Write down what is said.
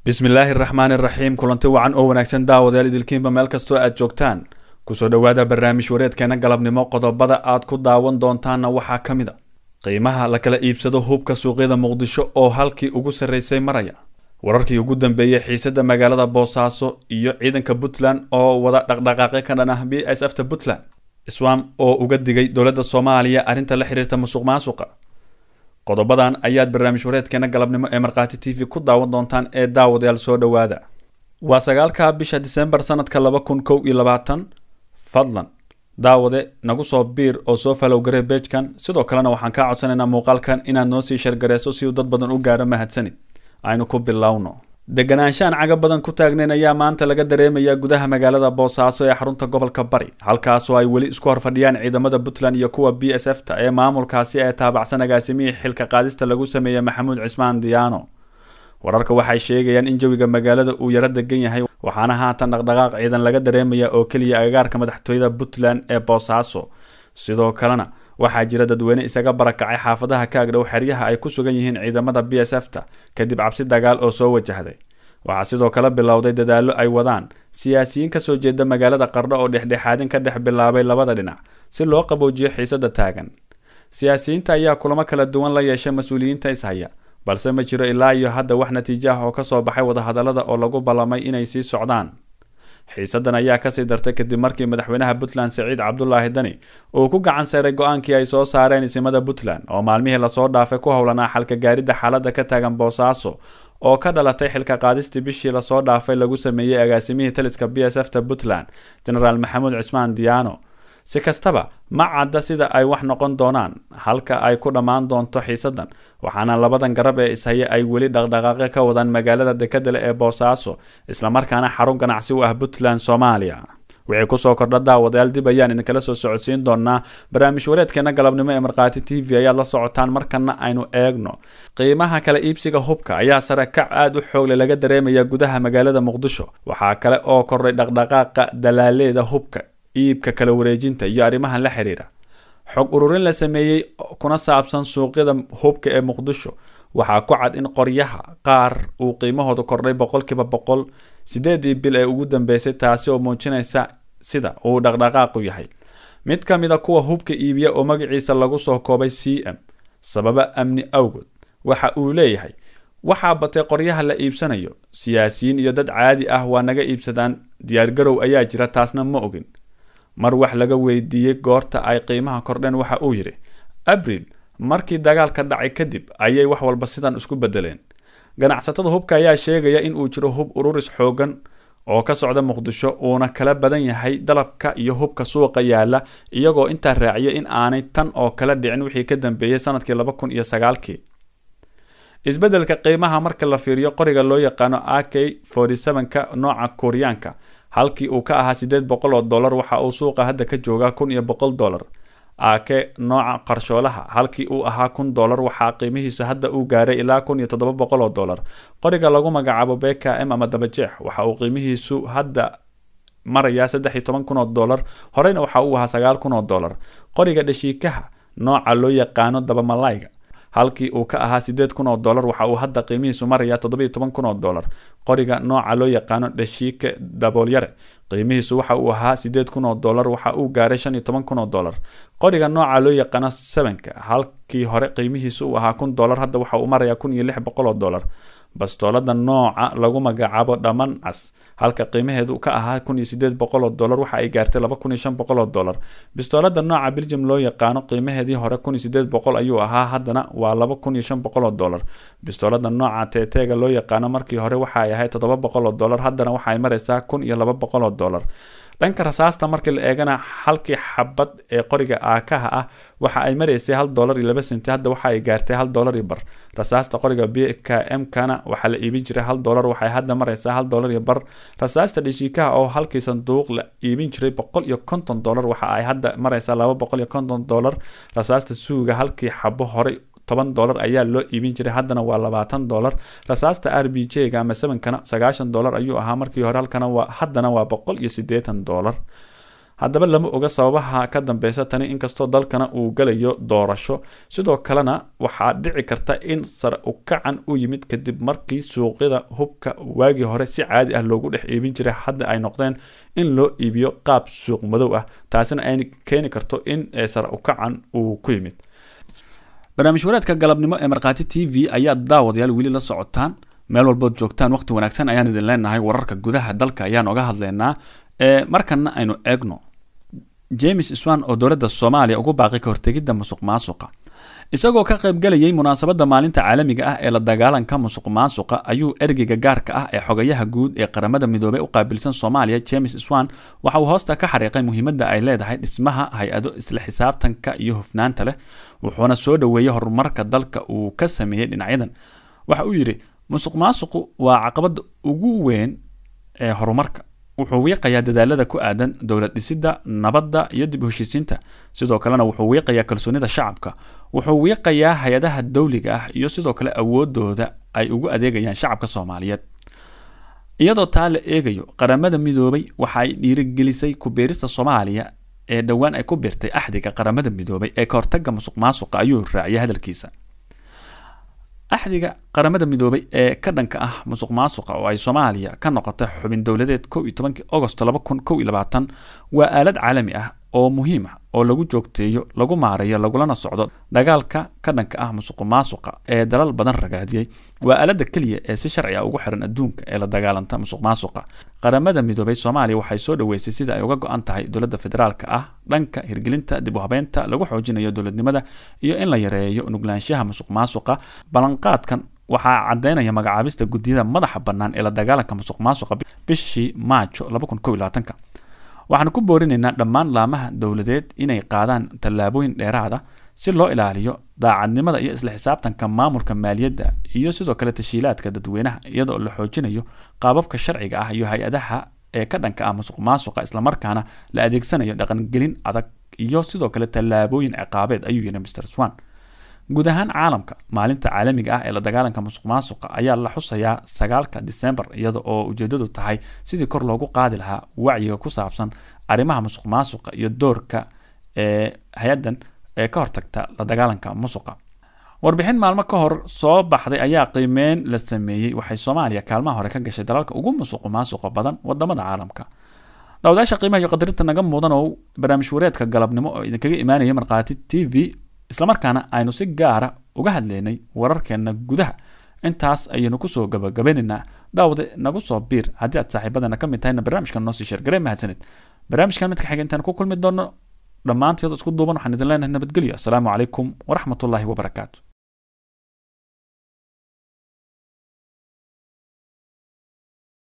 bismillaahi raxmaan iraxiim kulanti wacan oo wanaagsan daawadayaal idilkiinba meel kastoo aad joogtaan kusoo dhowaada barnaamij wareedkeena galabnimo qodobada aad ku daawan doontaanna waxaa ka mid a qiimaha la kala iibsado hubka suuqyada muqdisho oo halkii ugu sarreysay maraya wararkii ugu dambeeyey xiisada magaalada boosaaso iyo ciidanka puntland oo wada dhaqdhaqaaqyo ka dhan ah b s f ta puntland iswam oo uga digay dowladda soomaaliya arrinta la xiriirta musuq maasuqa qodobadan ayaad barnaamij wareedkeena galabnimo ee markhaati t v ku daawan doontaan ee daawadayaal soo dhowaada waa sagaalka bisha disembar sanadka laba kun kow iyo labaatan fadlan daawade nagu soo biir oo soo falowgaree beejkan sidoo kalena waxaan kaa codsanaynaa muuqaalkan inaad noo sii shargareyso si uu dad badan u gaaro mahadsanid aynu ku bilowno deganaanshaan caga badan ku taagnayn ayaa maanta laga dareemayaa gudaha magaalada boosaaso ee xarunta gobolka bari halkaasoo ay weli isku horfadhiyaan ciidamada puntland iyo kuwa b s f ta ee maamulkaasi ee taabacsan agaasimihii xilka qaadista lagu sameeyey maxamuud cismaan diyaano wararka waxay sheegayaan in jawiga magaalada uu yaro degan yahay waxaana haatan dhaqdhaqaaq ciidan laga dareemaya oo keliya agagaarka madaxtooyada puntland ee boosaaso sidoo kalena waxaa jira dadweyne isaga barakacay xaafadaha ka agdhow xeryaha ay ku sugan yihiin ciidamada b s f ta kadib cabsi dagaal oo soo wajahday waxaa sidoo kale bilowday dadaallo ay wadaan siyaasiyiin kasoo jeeda magaalada qardho oo dhexdhexaadin ka dhex bilaabay labada dhinac si loo qaboojiyo xiisada taagan siyaasiyiinta ayaa kulamo kala duwan la yeeshay mas-uuliyiinta ishaya balse ma jiro ilaa iyo hadda wax natiijo ah oo kasoo baxay wadahadalada oo lagu ballamay inay sii socdaan xiisadan ayaa kasii dartay kadib markii madaxweynaha puntland siciid cabdulaahi dani uu ku gacan saaray go-aankii ay soo saareen isimada puntland oo maalmihii lasoo dhaafay ku howlanaa xalka gaaridda xaaladda ka taagan boosaaso oo ka dhalatay xilka qaadistii bishii lasoo dhaafay lagu sameeyey agaasimihii taliska b s f ta puntland genaraal maxamuud cismaan diyaano si kastaba ma cadda sida ay wax noqon doonaan halka ay ku dhammaan doonto xiisadan waxaana labadan garab ee ishaye ay weli dhaqdhaqaaqyo ka wadaan magaalada dekadale ee boosaaso islamarkaana xarun ganacsi u ah puntland soomaaliya wixii kusoo kordha daawadayaal dib ayaan idinkala soo socodsiin doonaa barnaamij wareedkeena galabnimo ee markhaati t v ayaad la socotaan markana aynu eegno qiimaha kala iibsiga hubka ayaa sare kac aada u xoogle laga dareemaya gudaha magaalada muqdisho waxaa kale oo kordhay dhaqdhaqaaqa dalaaleeda hubka iibka kala wareejinta iyo arrimahan la xiriira xog ururin la sameeyey kuna saabsan suuqyada hubka ee muqdisho waxaa ku cad in qoryaha qaar uu qiimahooda kordhay boqolkiiba boqol sideedii bil ee ugu dambeysay taasi oo muujinaysa sida uu dhaqdhaqaaqu yahay mid ka mid a kuwa hubka iibiya oo magaciisa lagu soo koobay c m sababa amni awgood waxa uu leeyahay waxaa batay qoryaha la iibsanayo siyaasiyiin iyo dad caadi ah waa naga iibsadaan diyaargarow ayaa jira taasna ma ogin mar wax laga weydiiyey goorta ay qiimaha kordheen waxa uu yidhi abril markii dagaalka dhacay kadib ayay wax walba sidan isku bedeleen ganacsatada hubka ayaa sheegaya in uu jiro hub ururis xoogan oo ka socda muqdisho uuna kala badan yahay dalabka iyo hubka suuqa yaala iyagoo intaa raaciya in aanay tan oo kala dhicin wixii ka dambeeyey sanadkii laba kun iyo sagaalkii isbedelka qiimaha marka la fiiriyo qoriga loo yaqaano a k ka nooca kuuriyaanka halkii uu ka ahaa sideed boqol oo dollar waxa uu suuqa hadda ka joogaa kun iyo boqol dollar ake nooca qarshoolaha halkii uu ahaa kun dollar waxaa qiimihiisa hadda uu gaaray ilaa kun iyo toddoba boqol oo dollar qoriga lagu magacaabo b k m ama dabajeex waxa uu qiimihiisu hadda marayaa saddex iyo toban kun oo dollar horeyna waxa uu ahaa sagaal kun oo dollar qoriga dhashiikaha nooca loo yaqaano dabamalayga halkii uu ka ahaa sideed kun oo dollar waxa uu hadda qiimihiisu marayaa toddobiyo toban kun oo dollar qoriga nooca loo yaqaano dhashiike daboolyare qiimihiisu waxa uu ahaa sideed kun oo dollar waxa uu gaaray shan iyo toban kun oo dollar qoriga nooca loo yaqaano sevenka halkii hore qiimihiisu uu ahaa kun dollar hadda waxa uu marayaa kun iyo lix boqol oo dollar bastoolada nooca lagu magacaabo dhaman cas halka qiimaheedu ka ahaa kun iyo sideed boqol oo dollar waxa ay gaartay laba kun iyo shan boqol oo dollar bistoolada nooca belgium loo yaqaano qiimaheedii hore kun iyo sideed boqol ayuu ahaa haddana waa laba kun iyo shan boqol oo dollar bistoolada nooca teteega loo yaqaano markii hore waxa ay ahayd toddoba boqol oo dollar haddana waxa ay maraysaa kun iyo laba boqol oo dollar dhanka rasaasta markii la eegana halkii xabad ee qoriga aakaha ah waxa ay maraysay hal dollar iyo laba senti hadda waxa ay gaartay hal dollar iyo bar rasaasta qoriga b k m kana waxaa la iibin jiray hal dollar waxay hadda maraysaa hal dollar iyo bar rasaasta dhashiikaha oo halkii sanduuq la iibin jiray boqol iyo konton dollar waxa ay hadda maraysaa laba boqol iyo konton dollar rasaasta suuga halkii xabo horey toban dollar ayaa loo iibin jiray haddana waa labaatan dollar rasaasta r b j ga ama sevenkana sagaashan dollar ayuu ahaa markii hore halkana waa haddana waa boqol iyo siddeetan dollar haddaba lama oga sababaha ka dambeysa tani inkastoo dalkana uu galayo doorasho sidoo kalena waxaa dhici karta in sare ukacan u yimid kadib markii suuqyada hubka waagii hore si caadi ah loogu dhex iibin jiray hadda ay noqdeen in loo iibiyo qaab suuq madow ah taasina ay keeni karto in sare ukacan uu ku yimid barnaamij wareedka galabnimo ee markhaati t v ayaa daawadayaal weli la socotaan meel walbood joogtaan waqti wanaagsan ayaan idin leenahay wararka gudaha dalka ayaan oga hadlaynaa markana aynu eegno james swan oo dowladda soomaaliya ugu baaqay ka hortegidda musuq maasuqa isagoo ka qaybgalayay munaasabadda maalinta caalamiga ah ee la dagaalanka musuq maasuqa ayuu ergeyga gaarka ah ee xogayaha guud ee qaramada midoobey u qaabilsan soomaaliya james swan waxa uu hoosta ka xariiqay muhiimadda ay leedahay dhismaha hay-ado isla xisaabtanka iyo hufnaanta leh wuxuuna soo dhoweeyey horumarka dalka uu ka sameeyey dhinacyadan waxa uu yidhi musuq maasuqu waa caqabadda ugu weyn ee horumarka wuxuu wiiqayaa dadaalada ku aadan dowlad dhisidda nabadda iyo dib u heshiisiinta sidoo kalena wuxuu wiiqayaa kalsoonida shacabka wuxuu wiiqayaa hay-adaha dowliga ah iyo sidoo kale awoodooda ay ugu adeegayaan shacabka soomaaliyeed iyadoo taa la eegayo qaramada midoobay waxa ay dhiirigelisay ku-beerista soomaaliya ee dhowaan ay ku biirtay axdiga qaramada midoobay ee ka hortaga musuq maasuqa ayuu raaciyay hadalkiisa axdiga qaramada midoobay ee ka dhanka ah musuq maasuqa oo ay soomaaliya ka noqotay xubin dowladeed kow iyo tobankii agost laba kun kow iyo labaatan waa aalad caalami ah oo muhiim ah oo lagu joogteeyo lagu maareeyo lagulana socdo dagaalka ka dhanka ah musuq maasuqa ee dalal badan ragaadiyey waa aalada keliya ee si sharci ah ugu xiran adduunka ee la dagaalanta musuq maasuqa qaramada midoobay soomaaliya waxay soo dhoweysay sida ay uga go-an tahay dowladda federaalka ah dhanka hirgelinta dib u habeynta lagu xoojinayo dowladnimada iyo in la yareeyo nuglaanshaha musuq maasuqa ballanqaadkan waxaa cadeynaya magacaabista guddiyada madaxa bannaan ee la dagaalanka musuq maasuqa bishii maajo ka waxaan ku boorinaynaa dhammaan laamaha dowladeed inay qaadaan tallaabooyin dheeraada si loo ilaaliyo daacadnimada iyo isla xisaabtanka maamulka maaliyadda iyo sidoo kale tashiilaadka dadweynaha iyadoo la xoojinayo qaababka sharciga ah iyo hay-adaha ee ka dhanka ah musuq maasuqa islamarkaana la adeegsanayo dhaqangelin adag iyo sidoo kale tallaabooyin ciqaabeed ayuu yidhi mr swan guud ahaan caalamka maalinta caalamiga ah ee la dagaalanka musuq maasuqa ayaa la xusayaa sagaalka disembar iyada oo ujeedadu tahay sidii kor loogu qaadi lahaa wacyiga ku saabsan arrimaha musuq maasuqa iyo doorka ee hay-adan ee ka hortagta la dagaalanka musuqa warbixin maalmo ka hor soo baxday ayaa qiimeyn la sameeyey waxay soomaaliya kaalmaha hore ka gashay dalalka ugu musuq maasuqa badan wadamada caalamka daawadayaasha qiimaha iyo qadarinta naga mudan oo barnaamij wareedka galabnimo oo idinkaga imaanaya markhaati t v islamarkaana aynu si gaara uga hadlaynay wararkeena gudaha intaas ayaynu kusoo gabagabeynaynaa daawade nagu soo biir haddii aad saaxiibadana ka mid tahayna barnaamijkan noo sii sheergaree mahadsanid barnaamijkan midka xiga intaan ku kulmi doono dhammaanteed isku duuban waxaan idin leenahay nabadgelyo asalaamu calaykum waraxmatullaahi wabarakaatu